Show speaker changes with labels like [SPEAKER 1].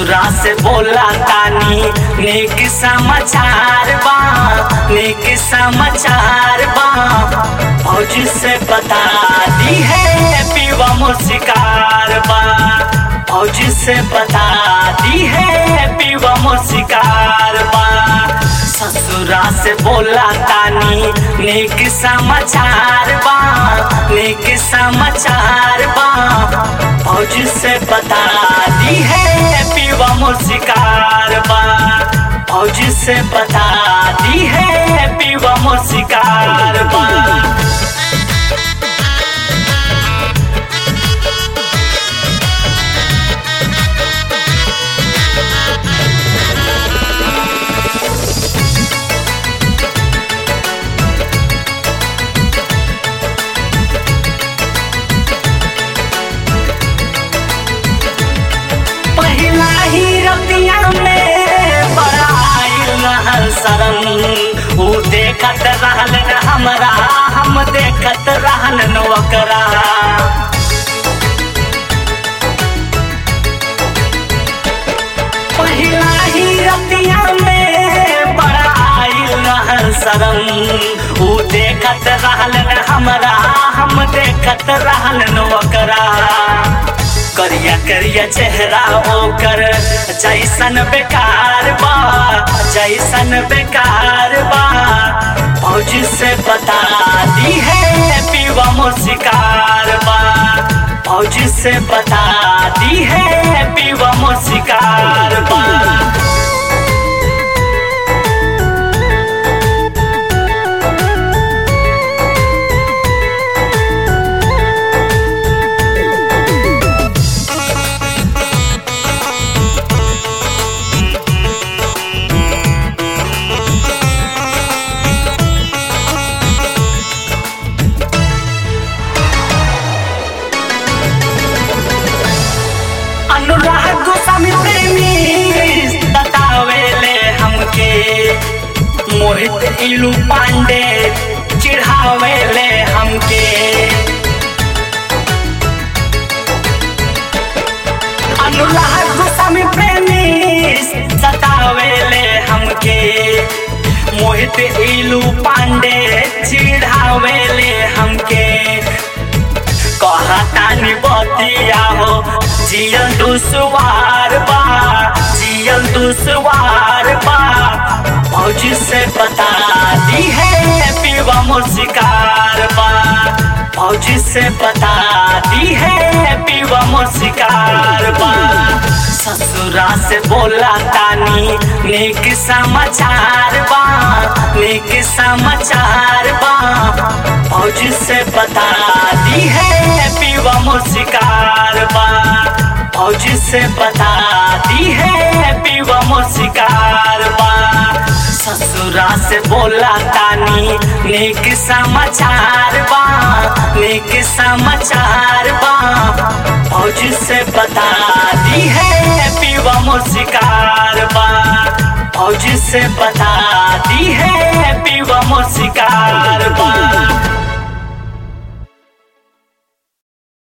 [SPEAKER 1] ससुरा से बोला तानी नेक समाचार बा नेक समाचार बा फौजी से बता दी है पीवा मुस्कार बा फौजी से बता दी है पीवा मुस्कार बा ससुरा से बोला तानी नेक समाचार बा नेक समाचार बा फौजी से बता दी है पीवा मुस्कार बा फौजी से बता दी है पीवा मुस्कार बा पहिला ही रतिया में बड़ा आइल रहल शरम ऊ देखत रहल न हमरा हम देखत रहल न ओकरा पहिला ही रतिया में बड़ा आइल रहल शरम ऊ देखत रहल न हमरा हम देखत रहल न ओकरा करिया करिया चेहरा ओकर जैसन बेकार बा जैसन बेकार बा फौजी से बता दी है पीवा मुस्कार बा फौजी से बता दी है पीवा मुस्कार बा अनुराग गोस्वामी प्रेमी बतावेले हमके मोहित इलू पांडे चिढ़ावेले हमके अनुराग गोस्वामी प्रेमी सतावेले हमके मोहित इलू पांडे चिढ़ावेले हमके कहतानी बतिया हो जियल दुसवार बा जियल दुसवार बा फौजी से बता दी है पीवा मुस्कार बा फौजी से बता दी है पीवा मुस्कार बा ससुरा से बोला तानी नेक समाचार बा नेक समाचार बा फौजी से बता दी है पीवा मुस्कार बा फौजी से बता दी है पीवा मुस्कार बा ससुरा से बोला तानी नेक समाचार बा नेक समाचार बा फौजी से बता दी है पीवा मुस्कार बा फौजी से बता दी है पीवा मुस्कार